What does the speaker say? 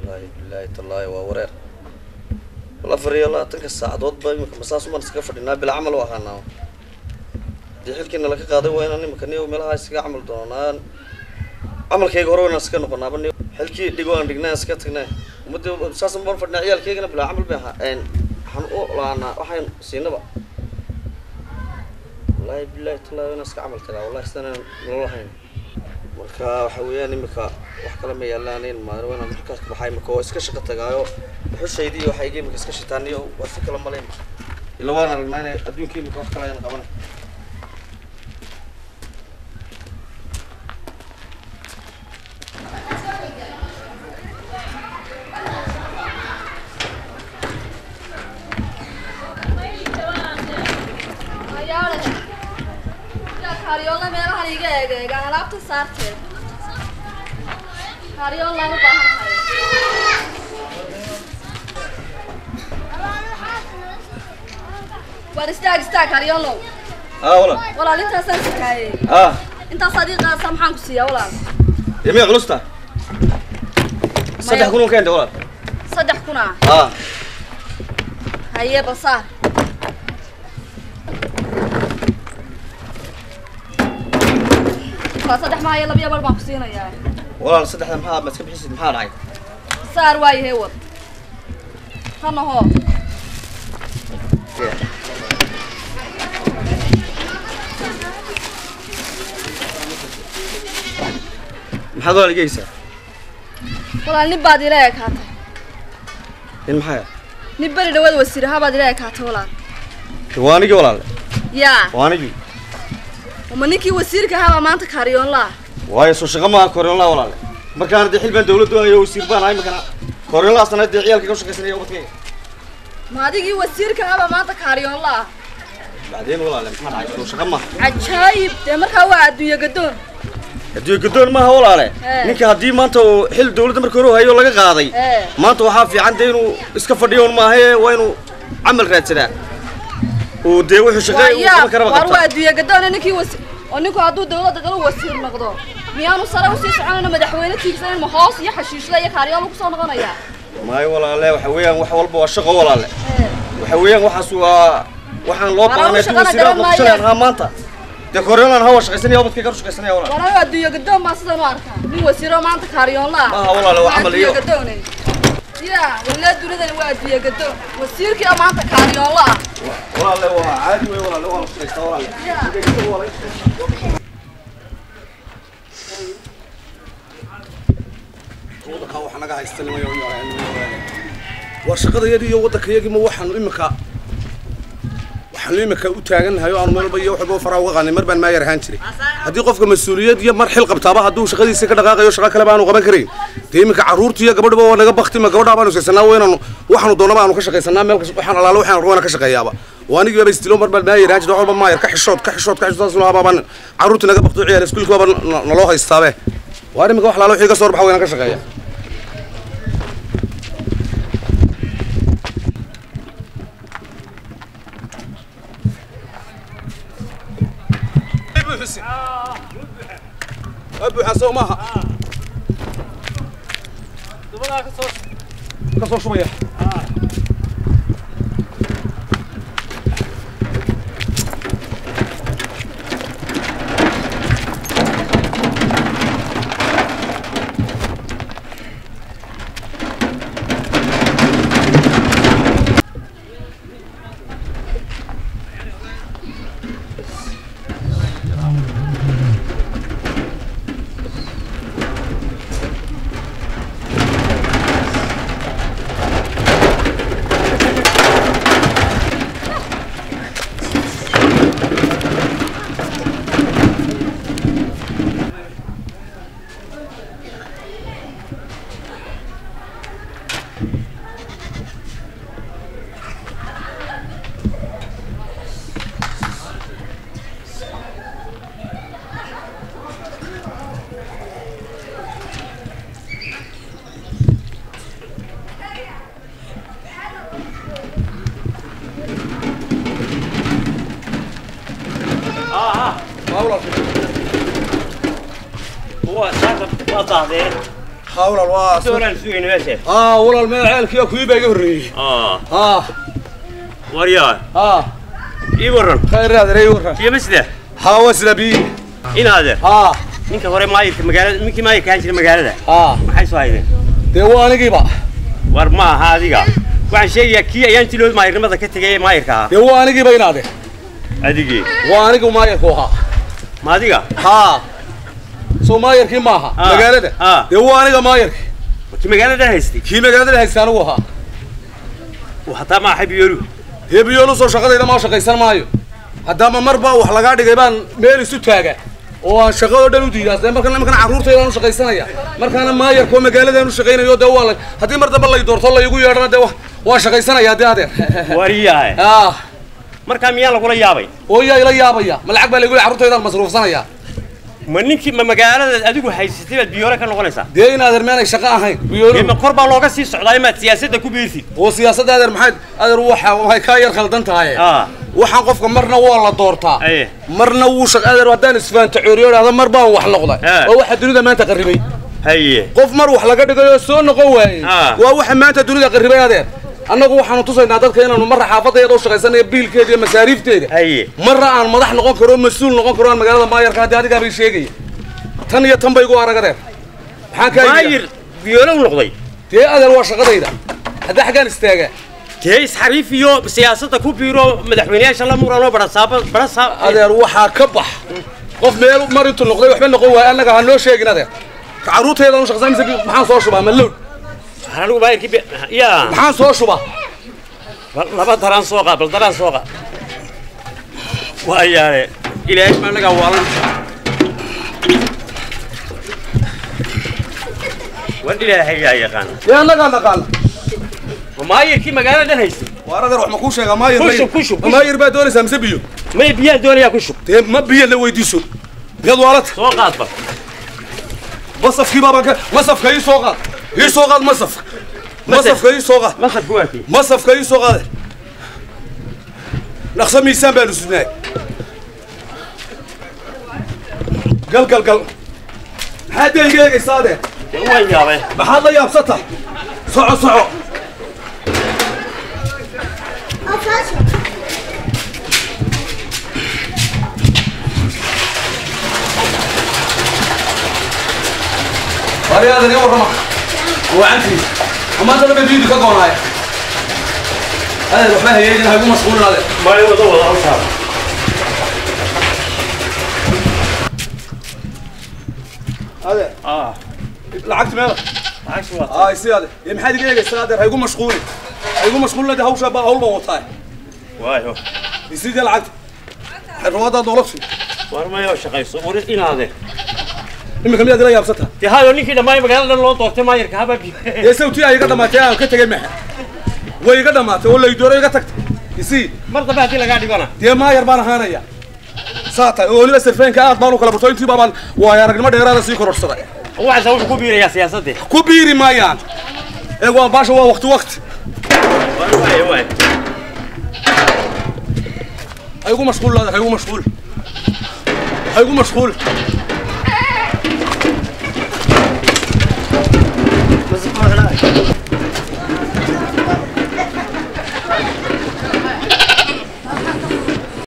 wallaahi bilaahi tallaahi waa wareer wal afar iyo labaatanka saacadood ba imika masaas umaan iskaga fadhinaa bila camal u ahaanaa haddii xilkiina laga qaaday waa inaan imika niyo meelaha iskaga camal doonaan camalkayga hore waynaan iska noqonaaba niyo xilkii dhigo aan dhignaa iska tagnaa ummadda saas baan fadhinaa ciyaalkaygana bilaa camal bay ahaa waxaan u laanaa waxaan siinaba wallaahi bilaahi tallaahi waynaan iska camal tagaa wallahi sidanaan nolol lahayn marka waxa weeyaan imika wax kale ma yaalaan maalin waa inaan halkaas ka baxaa imika oo iska shaqo tagaayo xushaydi iyo waxayga imika iska shitaan iyo waa si kala malayn ila waan aragnaa inay adduunka imika wax kale ayaan qabanay Karyolla meelahan iga eegeegaan alaabta saarteed karyollaan u baahan waan istaag istaag karyollow aa walaal walaal intaasaan sikaayey aa intaas adii qaadsa maxaan ku siiyaa walaal yamiya culusta saddex kun un keenta walaal saddex kuna aa haye basaar waa saddex maayo labiya bar baan ku siinayaa walaal saddexda maxaa ma iska bixisid maxaa dhacay saar waayahay wad hana hoo maxaad walaal igeysaa walaal nin baad ila ekaatay in maxaa nin beri dhawaad wasiiraha baad ila ekaatay walaal waa anigii walaal yaa waa anigii ma ninkii wasiirka ahaabaa maanta kaaryoonlaa waayo soo shaqo maaha koryoonlaa walaale markaana dee xil baan dawladdu ayo wasiir baan ahay markana koryoonlaasana dee ciyaalkayga u shaqaysanaya ubadkayga ma adigii wasiirka ahaabaa maanta kaaryoonlaa bacdeen walaale maxaa dhacay soo shaqo maaha cajaayib dee markaa waa adduunye gadoon haddii gadoon maaha walaale Eh. ninka haddii maanta uu xil dawladda marka hore u hayo laga qaaday Eh. maanta waxaa fiican dee inuu iska fadhiyo un maahae waa inuu camal raadsadaa uu dee wuxuu shaqeey uu yaa qaban karaba waar waa qabtaa adduunye gadoon ninkii wasi oo ninku hadduu dawladda galo wasiir noqdo miyaanu sare usii soconayno madaxweyne tiigsanan ma hoos iyo xashiishla iyo kaaryool kusoo noqonayaa maayo walaale waxa weeyaan wax walba waa shaqo walaale waxa weeyaan waxaas waa waxaan loo Walaal, baahnay shaqada wasiiraad garan noqoshanayaan maayo. haa maanta dee koryoonlaan hawa shaqaysanaya ubadkayga u shaqaysanaya walaale walaal waa adduunye gadoon baa sidan u arkaa nin wasiiro maanta kaaryoonlaa Maaha walaal, waa camal iyo- gadoone yaa walaa dunidani waa adduunye gadoon wasiirkii oo maanta kaaryoonla ah walaale waa caadi wey walaale waa la shaqaystaa walaale yaa wax naga haysta war shaqadayadii iyo waddankayagii ma waxaanu imika waxaanu imika u taagannahay oo aanu meel walba iyo waxba faraa uga qaanay mar baan maayar ahaan jiray haddii qofka mas-uuliyad iyo mar xil qabtaaba hadduu shaqadiisa ka dhaqaaqayo shaqo kale baanu qaban karayn dee imika carruurta iyo gabadhaba waa naga baktima gabadhaa baanu shaqaysanaa waa inaanu waxaanu doonaba aanu ka shaqaysanaa meel kas- waxaan alaalo waxaan rabana ka shaqeeyaaba waa anigii baba istilo mar baan maayar ahaan jiray wax walba maayar ka xishood ka xishood ka xishood saasuna abaabaan carruurta naga bakto ciyaar iskuulka baaba na- naloo haystaabe waa imika wax alaalo wixii ka soo baxa waa inaan ka shaqeeya buuxa soo maaha ka soo shubaya waa saaka waa daahdeen haa walaal waa doolaan sugayna meesha haa walaal meel ceelkiiyo kuwii baa iga horreeyey aa haa waryaa haa ii warran khayr adeer ii warran iyo masda haa waa sida bii inaade haa ninka hore maayirka magaalada ninkii maayirka ahaan jiray magaalada haa maxay soo haydeen dee waa anigiiba war ma aha adiga waxaan sheegayaa kii ayaan tilood maayirnimada ka tegay ee maayirka ahaa dee waa anigiiba inaade adigii waa anigu maayarku ahaa ma adiga haa soo maayarkii maaha Ah. magaalada Ah. dee waa aniga maayarkii kii magaalada haystay kii magaalada haysta anigu ahaa uu hataa ma axay biyoolu dee biyoolu soo shaqadayda maa shaqaysan maayo haddaama mar baa wax lagaa dhigay baan meel isu taaga oo aan shaqadoo dhan u diidaas dee markan markan carruurtayda aan u shaqaysanaya markaana maayarka oo magaaladaan u shaqaynayo dee waa la haddii mar dambe lay doorto laygu yeedhana dee wa- waa shaqaysanaya dee adeer waryahay ah markaa miyaa lagula yaabay oo yaa ila yaabaya ma lacag baa laygu leeyahay carruurtaydaan masruufsanaya ma ninkii ma magaalada adigu haysatay baad biyoole ka noqonaysaa dee in adeer meenay shaqo ahayn Dee biyoolu ma kor baa looga sii socdaa imaad siyaasadda ku biirtid oo siyaasadda adeer maxay adeer waxa waxay kaa yar khaldan tahay aa waxaan qofka marna waa la doortaa aye marna wuu shaq adeer haddaan isfaanta cooriyo dhahda mar baan wax noqday Ah. waa waxa dunida maanta qarribay haye qof mar wax laga dhigayoo soo noqon waayey Ah. waa waxa maanta dunida qarribay adeer annagu waxaanu tusaynaa dadka inaanu marra xaafadayada u shaqaysanayo biilkeeda iyo masaariifteeda haye marra aan madax noqon karo mas-uul noqon karo aan magaalada maayarka haddii adigaa bay sheegaya tan iyo tan bay igu arag adeer maxaan kaa maayir biyoole u noqday dee adeer waa shaqadayda haddii xaggaan istaagaa dee isxariif iyo siyaasadda ku biiro madaxweyneyaasha la muranoo barasaaba barasaab adeer waxaa ka bax qof meel mar intuu noqday waxba noqon waaya annaga ha noo sheegin adeer carruurtaydan u shaqaysan mise maxaan soo shubaa ma lowd anigu maayirkii bi- yaa maxaan soo shubaa bal laba daraan soo qaad bal daraan soo qaad waayaane ilaahay ma anagaa waalan war ilaahay yaa yaqaana dee annagaa naqaana ma maayirkii magaalada dhan haystay waar adeer wax ma kuu sheegaa maayir Ku shub, ku shub, ku shub. maayir baa doonaysaa mise biyo may biyaan doonayaa ku shub dee ma biyo la weydiiso miyaad waalata soo qaad bal masafkii baabaan ka masafka ii soo qaad ii soo qaad masafka masafka ii soo qaad masarku waa kii masafka ii soo qaade dhaqso miisaan baanu sudnaay gal gal gal maxaad dee iga eegaysaa adeer dee waan yaabay maxaad la yaabsata soco soco Wari adeer ii warrama wacantii amaanta dhabe biidi ka goonaaya adeer waxba hayeegin ha igu mashquulin adeer maalin wada wada hawshaada adeer ah lacagti meela lacagsi waa ay si adeer ee maxaad iga eegaysaa adeer ha igu mashquulin ha igu mashquulin adeer hawshaa baa hawl baan wataa waayo isidii lacagta xirwaadaad noloshu war mayo shaqayso waris inaade iminka miyaad ila yaabsata dee hayo ninkii dhammaay magaalada dhan loo doortay maayirka haba biyo dee sawtii ay iga dhamaatay aan ka tegay maxa way iga dhamaatay oo laydooro iga tagtay isii mar dambe haddii lagaa dhigona dee maayar baan ahaanaya saa tahay oo weliba sirfeenka aad baan u kala barto intii baabaan waayo aragnimo dheeraada sii kororsaday waxaasa wuxuu ku biirayaa siyaasaddii ku biiri maayaan ee waa baasha waa waqti waqti waayo waayo ha igu mashquul laada ha igu mashquul ha igu mashquul